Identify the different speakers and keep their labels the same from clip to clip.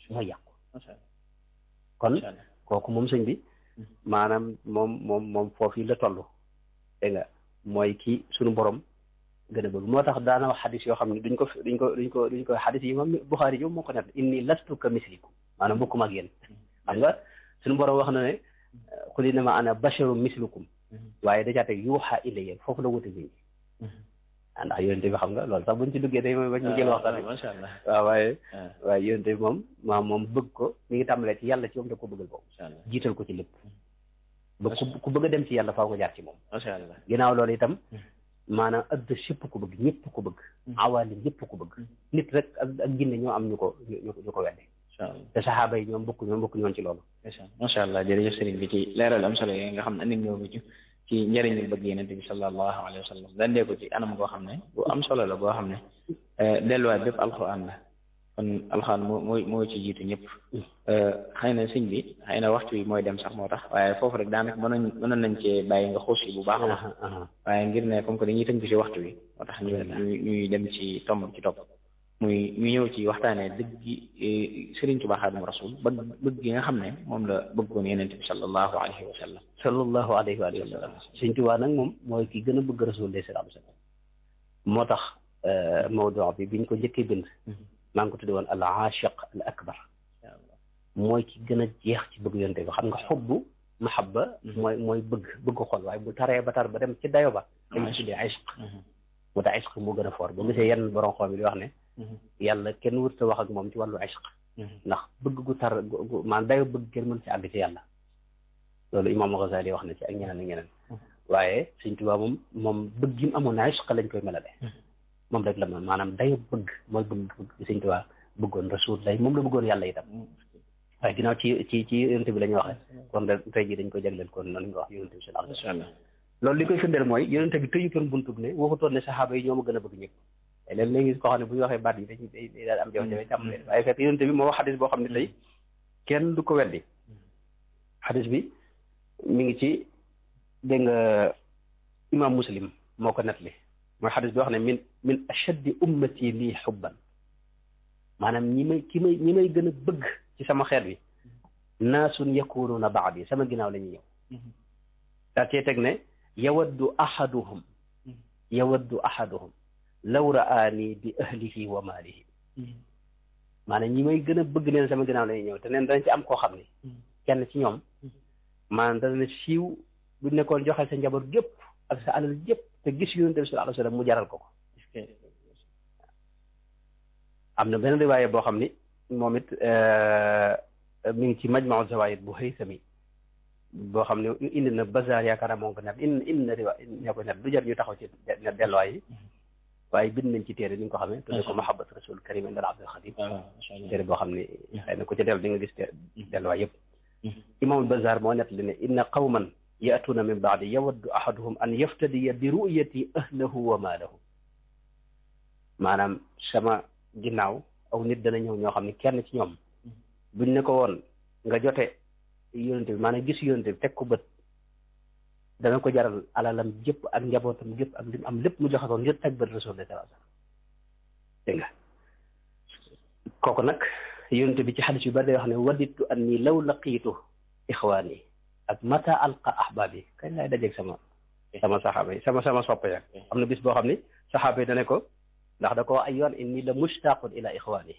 Speaker 1: mooy yàqu
Speaker 2: macha allah
Speaker 1: kon
Speaker 2: macha allah
Speaker 1: kooku moom sëñ bi maanaam moom moom moom foofu la toll dégg nga mooy ki suñu borom gën a bëgg moo tax daana wax xadis yoo xam ne duñ ko duñ ko duñ ko duñ ko xadis yi moom Buxaari yi moo ko net inni lastu ka mislikum maanaam bokkuma ak yéen xam nga suñu borom wax na ne qul innama ana basharu mislukum waaye da caa teg yuuxa ilayya foofu la wute nit ñi ah ndax yonente bi xam nga loolu sax buñ ci duggee day bañ ñu jël waxtaan
Speaker 2: macha allah
Speaker 1: waaw waaye
Speaker 2: ah
Speaker 1: waaye yonente bi moom maam moom bëgg ko mi ngi tàmbalee ci yàlla ci moom da ko bëggal boobu
Speaker 2: macha allah
Speaker 1: jiital ko ci lépp ba ku ku bëgg a dem ci yàlla faaw ko jaar ci moom
Speaker 2: macha allah
Speaker 1: ginnaaw loolu itam maanaam add sépp ko bëgg ñëpp ko bëgg awaali ñëpp ko bëgg nit rek ak ak ginne ñoo am ñu ko ñu ñu ko wedde
Speaker 2: macha allah
Speaker 1: te saxaaba yi ñoom bokk ñoom bokk ñoon ci loolu
Speaker 2: macha allah macha allah jërëjëf sëriñ bi ci leeral am solo yi nga xam ne andil ñoo ci ci njëriñu bëgg yenente bi sallallahu alayhi wa sallam dandee ko ci anam goo xam ne bu am solo la goo xam ne delluwaay bépp alxuraan la kon alxuraan moo mooy moo ci jiitu ñëpp xëy na sëñ bi xëy na waxtu bi mooy dem sax moo tax waaye foofu rek daanaka mënoon mënoon nañ cee bàyyi nga xuus yi bu baax a baax waaye ngir ne comme que dañuy tënk ci waxtu bi moo tax ñu ñu ñuy dem ci tomb ci topp muy ñu ñëw ci waxtaanee dëgg gi Sëriñ Tuubaa Xaadimu Rasuul bëgg bëgg gi nga xam ne moom la bëggoon yenente bi sallallahu alayhi wa sallam
Speaker 1: sallallahu alayhi wa sallam Sëñ Tuubaa nag moom mooy ki gën a bëgg rasul de sallallahu alayhi wa sallam moo tax mawdu bi biñ ko njëkkee bind maa ngi ko tudde woon al aashiq al akbar mooy ki gën a jeex ci bëgg yonte bi xam nga xubbu mahabba mooy mooy bëgg bëgg xol waaye bu taree ba tar ba dem ci dayo ba dañ ko tuddee ishq mu tax ishq moo gën a foor ba gisee yenn borom xoom yi di wax ne yàlla kenn wërta wax ak moom ci wàllu ishq ndax bëgg gu tar gu maanaam dayo bëgg kenn mën ci àgg ci yàlla loolu imaam Ghazali wax na ci ak ñeneen ak ñeneen waaye Sëñ Tuubaa moom moom bëgg gi mu amoon na ishq lañ koy melale moom rek la ma maanaam dayo bëgg mooy bëgg bëgg Sëñ Tuubaa bëggoon rasul lay moom la bëggoon yàlla itam waaye ginnaaw ci ci ci yonente bi la ñu waxee kon de tey jii dañ ko jagleel kon noonu nga wax yonente bi sallallahu alayhi wa sallam loolu li koy firndeel mooy yonente bi tëju toon buntub ne waxutoon ne saxaaba yi ñoo ma gën a bëgg ñëpp te léegi léegi koo xam ne bu ñu waxee baat yi dañ day daal am jafe-jafe tàmm leen waaye fekk yonente bi moo wax xadis boo xam ne tey kenn du ko weddi xadis bi mi ngi ci dégg nga imam muslim moo ko nettali mooy xadis bi wax ne min min ashaddi ummati lii xubban maanaam ñi may ki may ñi may gën a bëgg ci sama xeet bi naasun yakunuuna baadi sama ginnaaw la ñuy ñëw daa cee teg ne yawaddu ahaduhum yawaddu ahaduhum law raani bi ahlihi wa maalihi maanaam ñi may gën a bëgg neen sama ginnaaw la ñuy ñëw te neen danañ ci am koo xam ne kenn ci ñoom maanaam dana siiw bu nekkoon joxe sa njaboot gépp ak sa alal gépp te gis yonent bi sallallahu alayhi wa sallam mu jaral ko ko am na benn riwaaye boo xam ni moom it mi ngi ci majmau zawaid bu Haythami boo xam ne indi na bazaar yaakaar naa moo ko net indi indi na riwaay ñoo ko net du jar ñu taxaw ci net delluwaay yi waaye bind nañ ci téere ni nga ko xamee tudde ko mahabbat rasul karim indal abdul xadim téere boo xam ne xëy na ku ci dellu di nga gis delluwaay yëpp imaamul bazaar moo net li ne inna qawman yaatuuna min baadi yawaddu ahaduhum an yaftadiya bi ru'yati ahlahu wa maalahu maanaam sama ginnaaw aw nit dana ñëw ñoo xam ne kenn ci ñoom buñ ne ko woon nga jote yonente bi maanaam gis yonente bi teg ko bët dana ko jaral alalam jëpp ak njabootam jëpp ak lim am lépp mu joxe ko ngir teg bët rasulullah sallallahu alayhi wasallam dégg nga kooku nag yonente bi ci xadis yu bari day wax ne waditu anni law laqiitu ixwaani ak mata alqa ahbaabi kañ laay dajeeg sama sama saxaaba yi sama sama soppe ya am na bis boo xam ni saxaaba yi dane ko ndax da ko wax ay yoon inni la mushtaqun ila ixwaani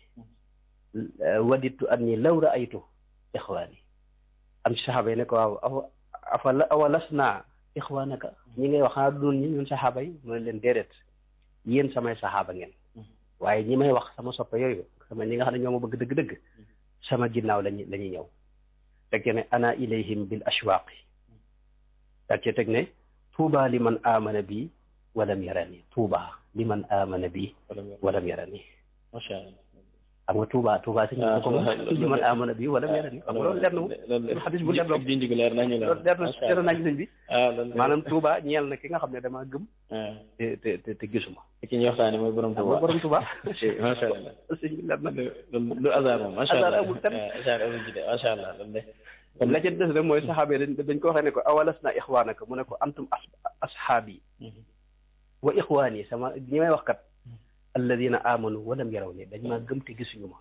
Speaker 1: waditu anni law raaytu ixwaani am ci saxaaba yi ne ko waaw afa awa lasna ixwaanaka ñi ngay wax xanaa doon ñi ñun saxaaba yi mu ne leen déedéet yéen samay saxaaba ngeen waaye ñi may wax sama soppe yooyu sama ñi nga xam ne ñoo ma bëgg dëgg-dëgg sama ginnaaw lañu la ñuy ñëw teg ne ana ilayhim bil ashwaaqi teg ci teg ne tuuba li man amana bi walam yarani tuuba li man amana bi walam yarani
Speaker 2: macha allah
Speaker 1: xam nga Touba Touba si ñun ko moom li man amana bi walam yarani xam nga loolu leer na moom loolu xadis bu leer na
Speaker 2: junj gi leer nañu
Speaker 1: loolu leer na leer nañu sëñ bi
Speaker 2: ah loolu
Speaker 1: maanaam Touba ñeel na ki nga xam ne damaa gëm te te te te gisuma
Speaker 2: ki ñuy waxtaane mooy borom Touba
Speaker 1: borom Touba
Speaker 2: macha allah
Speaker 1: sëñ bi leer na
Speaker 2: lu hasard moom macha allah
Speaker 1: hasard amul tam
Speaker 2: hasard amul ci de macha allah loolu de
Speaker 1: la ca des rek mooy saxaaba dañ dañ ko waxee ne ko awalas na ixwaanaka mu ne ko antum ashaabi wa ixwaani sama ñi may wax kat alladina amanu walam yaraw ni dañ maa gëm te gisuñu ma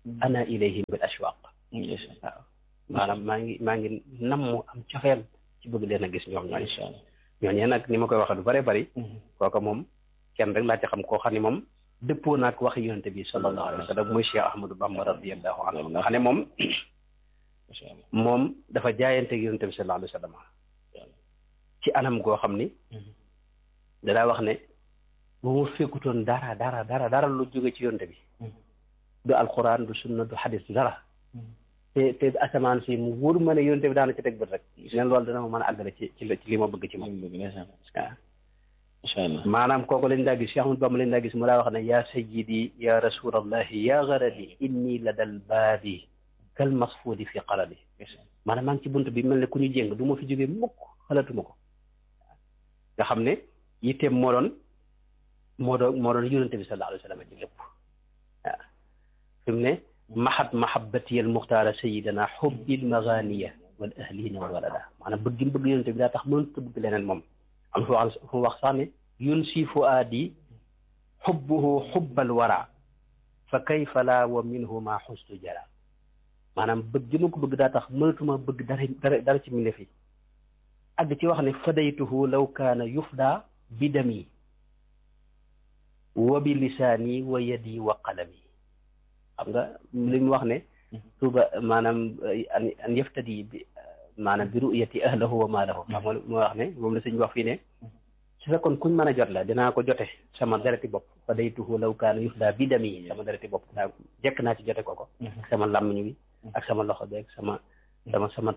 Speaker 1: ana ilayhim bil ashwaq waaw maanaam maa ngi maa ngi nam mu am cofeel ci bëgg leen a gis ñoom ñooñu ñooñee nag ni ma koy waxee lu bare bari kooka moom kenn rek laa ci xam koo xam ne moom dëppoo naag waxi yonente bi sallallahu alayhi wa sallam muy Cheikh Ahmadou Bamba radiyallahu anhu nga xam ne moom moom dafa jaayante yonente bi sallallahu alayhi wa sallam ci anam goo xam ni danaa wax ne bu mu fekkutoon dara dara dara dara lu jóge ci yonente bi du alquran du sunna du xadis du dara te te asamaan si mu wóor ma ne yonente bi daana ci teg bët rek leen loolu dana ma mën a àggale ci ci ci li ma bëgg ci moom waaw
Speaker 2: macha allah
Speaker 1: maanaam kooku lañ daa gis Cheikh Ahmadou Bamba lañ daa gis mu daa wax ne yaa sayyidi ya rasulallahi ya garadi inni la dal baabi kal masfuudi fi qaradi maanaam maa ngi ci bunt bi mel ne ku ñu jéng du ma fi jógee mukk xalaatuma ko nga xam ne yitteem moo doon moo doon moo doon yonente bi sallallahu alayhi wa sallam ci lépp waaw fi mu ne mahat mahabbati al muxtaara sayidana xubbil maganiya wal ahlina wal walada maanaam bëgg mu bëgg yonente bi daa tax mënut a bëgg leneen moom am fu wax fu wax sax ne yun si fuaadi xubbuhu xubbal wara fa kayfa la wa minhu ma xustu jara maanaam bëgg gi ma ko bëgg daa tax mënatuma bëgg dara dara dara ci mbindeef yi àgg ci wax ne fadaytuhu law kaana yufda bi dami wa bi lisaani wa yadi wa qalami xam nga li mu wax ne tuuba maanaam an yaftadi bi maanaam bi ru'yati ahlahu wa maalahu xam nga mu wax ne moom la sëñ wax fii ne su fekkoon kuñ mën a jot la dinaa ko jote sama dereti bopp fadaytuhu law kaana yufda bi dami sama dereti bopp naa jekk naa ci jote ko ko ak sama làmmiñ wi ak sama loxo bi ak sama sama sama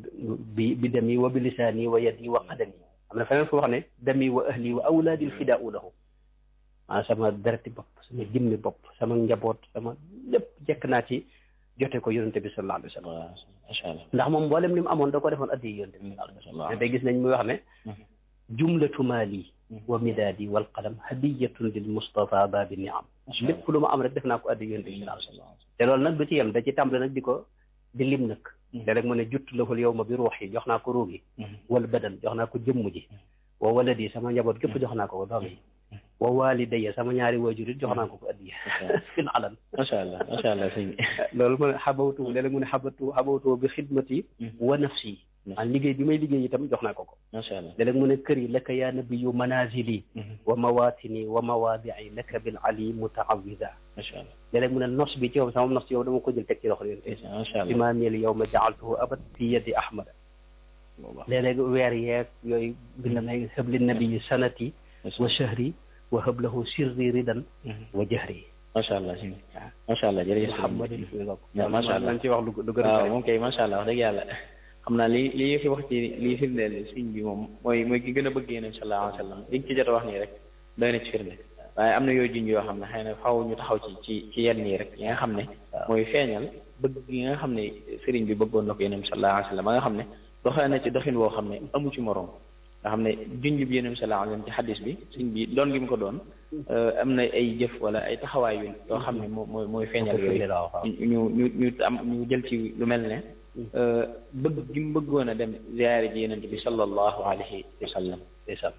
Speaker 1: bi bi dami wa bi lisaani wa yadi wa qadami am na feneen fu wax ne dami wa ahli wa awlaadil fidaau lahu maanaam sama dereti bopp sama jëmmi bopp sama njaboot sama lépp jekk naa ci jote ko yonente bi sallallahu alayhi wa sallam
Speaker 2: macha allah
Speaker 1: ndax moom mboolem li mu amoon da ko defoon addi yonente bi sallallahu alayhi wa sallam day gis nañ muy wax ne jumlatu maali wa midaadi wal qalam hadiyatun lil mustafa baabi niam lépp lu ma am rek def naa ko addi yonente bi sallallahu alayhi wa sallam te loolu nag du ci yem da ci tàmbale nag di ko di lim nag te rek mu ne jutt lahul yow ma bi ruux yi jox naa ko ruug yi wal badan jox naa ko jëmm ji wa waladi sama njaboot gépp jox naa ko ko doom yi wa walidayya sama ñaari waajur it jox naa ko ko addiya fin alan
Speaker 2: macha allah macha allah sëñ
Speaker 1: loolu mu ne xabawtu léeg-léeg mu ne xabatu xabawtu bi xidmati wa nafsi an liggéey bi may liggéey itam jox naa ko ko
Speaker 2: macha allah
Speaker 1: léeg-léeg mu ne kër yi laka yaa nabiyu manazili wa mawatini wa mawaadii laka bil ali mutaawida
Speaker 2: macha allah
Speaker 1: léeg-léeg mu ne nos bi ci yow sama nos ci yow dama ko jël teg ci loxo yonte
Speaker 2: macha allah
Speaker 1: imaamiyel yow ma jaaltuhu abad fi yadi ahmada léeg-léeg weer yeeg yooyu bi la may xëbli nabiyi sanati wa shahri wa hablahu sirri ridan wa jahri
Speaker 2: macha allah sëñ macha allah jërëjëf
Speaker 1: Muhammadin fi lok
Speaker 2: macha allah
Speaker 1: lañ ci wax lu lu gën a
Speaker 2: waaw moom kay macha allah wax dëgg yàlla xam naa li li fi wax ci lii firndeel sëñ bi moom mooy mooy ki gën a bëgg yéen sallallahu alayhi wa sallam liñ ci jot a wax nii rek doy na ci firnde waaye am na yooyu junj yoo xam ne xëy na faaw ñu taxaw ci ci ci yenn yi rek yi nga xam ne mooy feeñal bëgg yi nga xam ne sëriñ bi bëggoon na ko yéen sallallahu alayhi wa sallam ba nga xam ne doxee na ci doxin woo xam ne amu ci moroom nga xam ne junj bi yéen sallallahu alayhi wa sallam ci xadis bi sëñ bi doon gi mu ko doon am na ay jëf wala ay taxawaay yu yoo xam ne moo mooy mooy feeñal yooyu ñu ñu ñu am ñu jël ci lu mel ne bëgg gi mu bëggoon a dem ziyaare ji yonent bi sallallahu alayhi wa sallam
Speaker 1: ndeysaan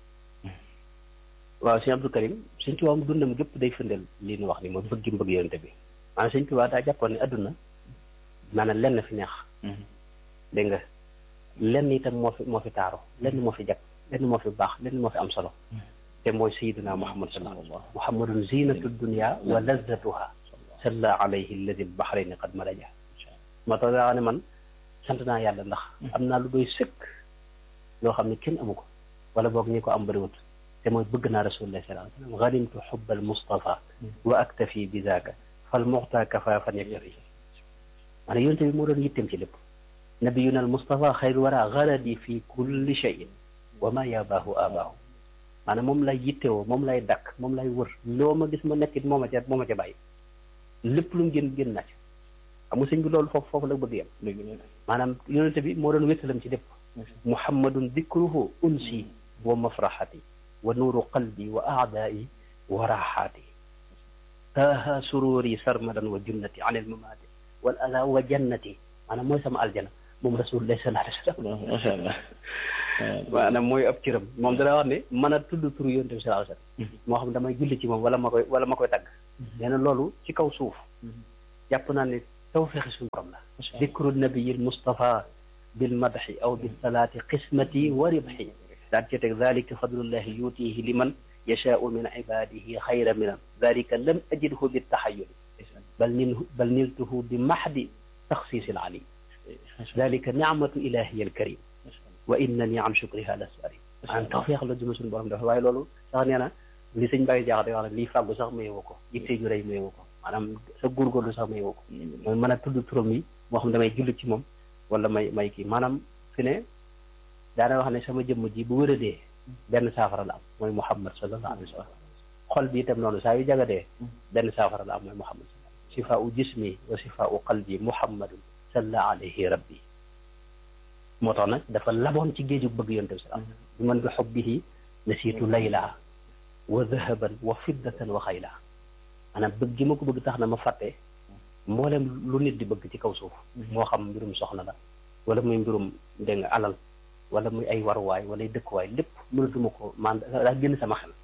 Speaker 1: waaw sëñ Abdou Karim sëñ Tuubaa mu dundam gépp day firndeel lii nu wax ni mooy bëgg gi mu bëgg yonent bi maanaam sëñ Tuubaa daa jàppoon ne adduna maanaam lenn fi neex dégg nga lenn itam moo fi moo fi taaru lenn moo fi jag lenn moo fi baax lenn moo fi am solo te mooy sayiduna muhammad sallallahu alayhi wa sallam muhammadun zinatu dunya wa lazzatuha salla alayhi alladi albahrayni qad maraja moo tax daa ne man sant naa yàlla ndax am naa lu doy sëkk loo xam ne kenn amu ko wala boog ñi ko am bëriwut te mooy bëgg naa rasulullah sallallahu alayhi wa sallam ganimtu xubba almustafa wa aktafi bi zaaka fal muxta kafaafan yaktafi maanaam yonte bi moo doon yittem ci lépp nabiyuna almustafa xayru wara garadi fi kulli cheyin wa ma yabaahu abaahu maanaam moom lay yittewoo moom lay dakk moom lay wër loo ma gis ma nekkit moo ma ca moo ma ca bàyyi lépp lu mu génn génn na ci xam nga sëñ bi loolu foofu foofu la bëgg yem maanaam yonente bi moo doon wéttalam ci lépp muhammadun dikruhu unsi wa mafraxati wa nuuru qalbi wa aadaai wa raaxaati taaha sururi sarmadan wa junnati an ilmamaati wal ada wa jannati maanaam mooy sama aljana moom rasulullah sallallahu alayhi wa sallam
Speaker 2: macha allah
Speaker 1: maanaam mooy ab cëram moom dana wax ne mën a tudd turu yonent bi sallallahu alayhi wasallam moo xam damay julli ci moom wala ma koy wala ma koy tagg nee na loolu ci kaw suuf jàpp naa ne tawfeexi suñu borom la dikru nabiyil mustafa bil madxi aw bis salaati qismati wa ribxi daan ci teg dalika fadlullahi yuutihi liman yashaau min ibadihi xayra minan dalika lam ajidhu bi taxayuli bal nil bal niltuhu bi maxdi taxsiisi alim dalika nicmatu ilahiya alkarim wa innani an shukriha lasari an tawfeex la juma suñu borom def waaye loolu sax nee na li sëñ Baye Diakha di wax ne lii fàggu sax mayewu ko yitte ju rëy mayewu ko maanaam sa góorgóorlu sax mayewu ko mooy mën a tudd turam yi moo xam damay julli ci moom wala may may kii maanaam fi ne daana wax ne sama jëmm ji bu wéradee benn saafara la am mooy Muhammad sallallahu alayhi wa sallam xol bi itam noonu saa yu jagadee benn saafara la am mooy Muhammad sifa u jismi wa sifa u qalbi Muhammadun salla alayhi rabbi moo tax nag dafa laboon ci géeju bëgg yonte bi salaam bi man bi xubbihi nasiitu layla wa dahaban wa fiddatan wa xayla maanaam bëgg gi ma ko bëgg tax na ma fàtte mboolem lu nit di bëgg ci kaw suuf moo xam mbirum soxna la wala muy mbirum dégg nga alal wala muy ay waruwaay wala ay dëkkuwaay lépp mënatuma ko man daa génn sama xel